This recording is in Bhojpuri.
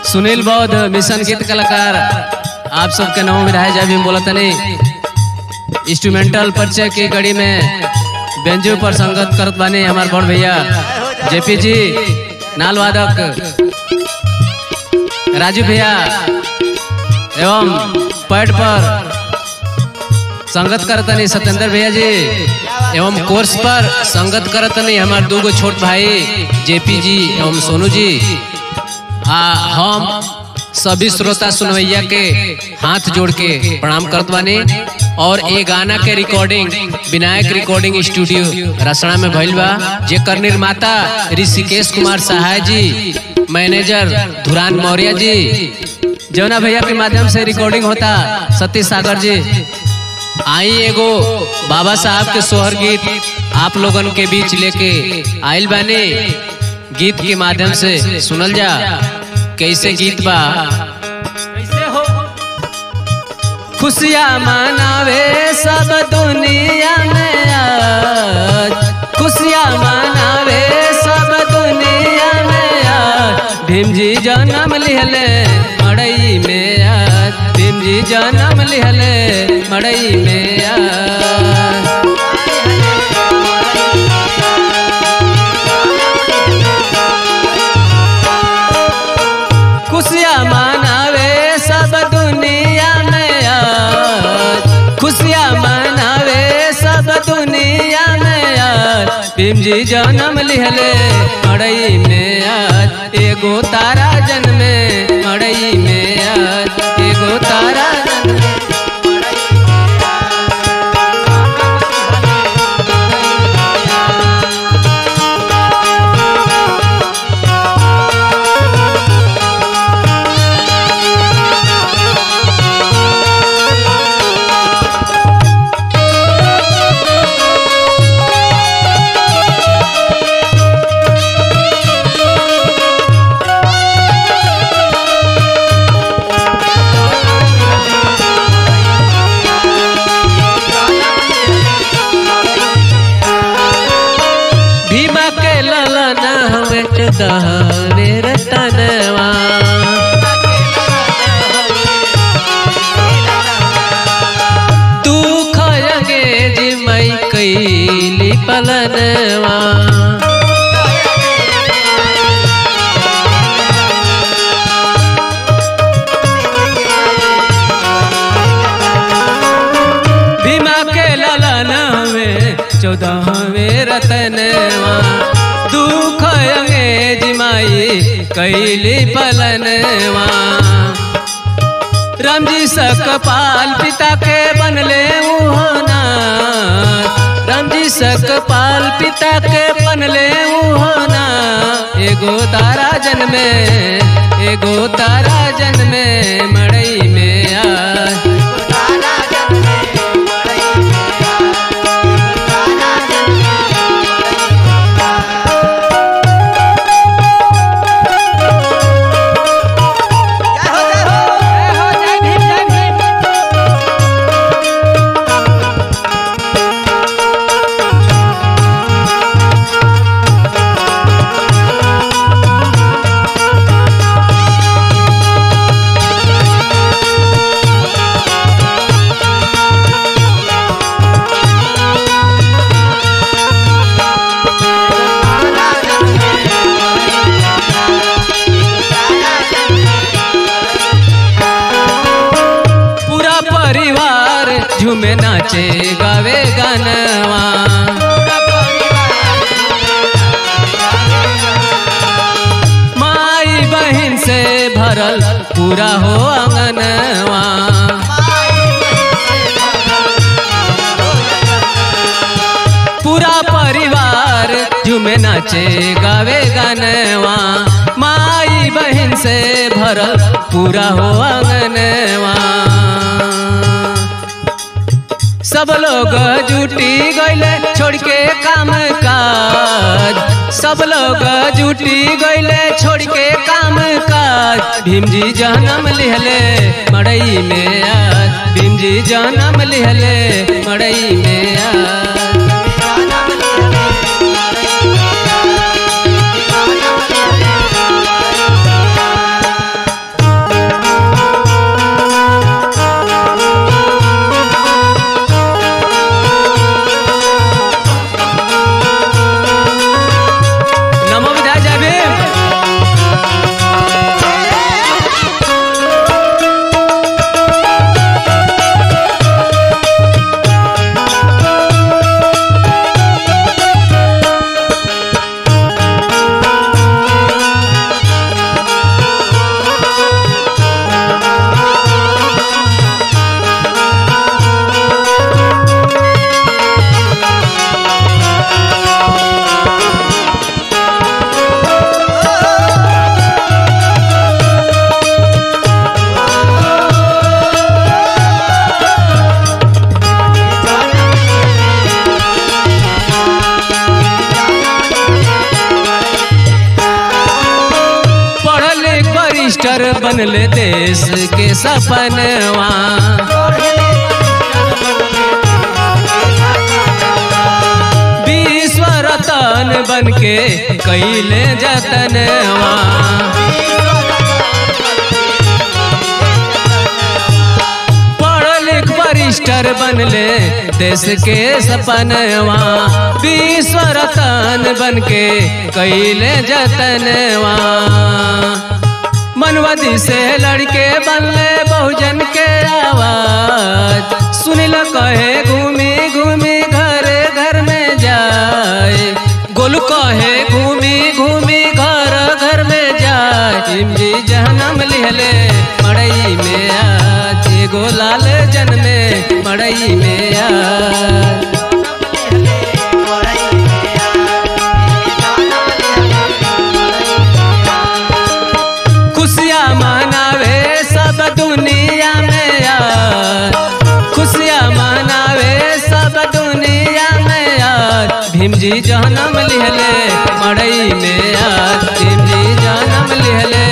सुनील बौद्ध मिशन गीत कलाकार आप सबके नाम विधाय जा भी बोला तनी इंस्ट्रूमेंटल परिचय की कड़ी में बेंजू पर संगत करत बानी हमार बड़ भैया जेपी जी नाल वादक राजू भैया एवं पैड पर संगत करतनी सत्येंद्र भैया जी एवं कोर्स पर संगत करतनी हमार दो गो छोट भाई जेपी जी एवं सोनू जी आ हम सभी श्रोता सुनवैया के हाथ जोड़ के प्रणाम करत बानी और ये गाना के recording Vinayak recording studio Rasna में भइल बा जेकर निर्माता ऋषिकेश कुमार सहाय जी मैनेजर धुरान मौर्य जी जौना भैया के माध्यम से रिकॉर्डिंग होता सतीश सागर जी आई एगो बाबा साहब के सोहर गीत आप लोगन के बीच लेके आइल बानी गीत के माध्यम से सुनल जा कैसे गीत बा कैसे हो खुशियाँ मनावे सब दुनिया में आज खुशियाँ मनावे सब दुनिया में आज भीम जी जन्म लिहले मड़ई में आज भीम जी जन्म लिहले मड़ई में आज खुशियाँ मनावे सब दुनिया में आज खुशियाँ मनावे सब दुनिया में आज भीम जी जन्म लिहले मड़ई में आज एगो तारा जन्मे मड़ई में आज एगो तारा जन्मे भीमा के ललन हमें दहवे रतनवा दुख यगे जिमई कैली पलनवा भीमा के ललन हमें चौदहवे रतनवा दुख यगे जिमाई कैली पलनवा रामजी सकपाल पिता के बनले उहोना रामजी सकपाल पिता के बनले उहोना एगो तारा जन्मे एगो तारा जन्मे मड़ई में आ पूरा परिवार झूमे नाचे गावे गानवा माई बहन से भरल पूरा हो अंगनवा पूरा परिवार झूमे नाचे गावे गानवा माई बहन से भरल पूरा हो अंगनवा सब लोग जुटी गईले छोड़ के काम काज सब लोग जुटी गईले छोड़ के काम काज भीम जी जन्म लिहले मड़ई में आज भीम जी जन्म लिहले मड़ई में आज वरिष्ठर बनले देश के सपनवा विश्व रतन बन के कैले जतनवा पढ़ लिख वरिष्ठर बनले देश के सपनवा विश्व रतन बन के कैले जतनवा मनवदी से लड़के बनले बहुजन के आवाज सुनिल कहे घूमी घूमी घर घर में जाए गोलू कहे घूमी घूमी घर घर में जाए इमजी जहनम लिहले मड़ई में आज एगो लाल जन्मे मड़ई में आज खुशियाँ मनावे सब दुनिया में यार खुशियाँ मनावे सब दुनिया में यार भीम जी जन्म लिहले मड़ई में यार भीम जी जन्म लिहले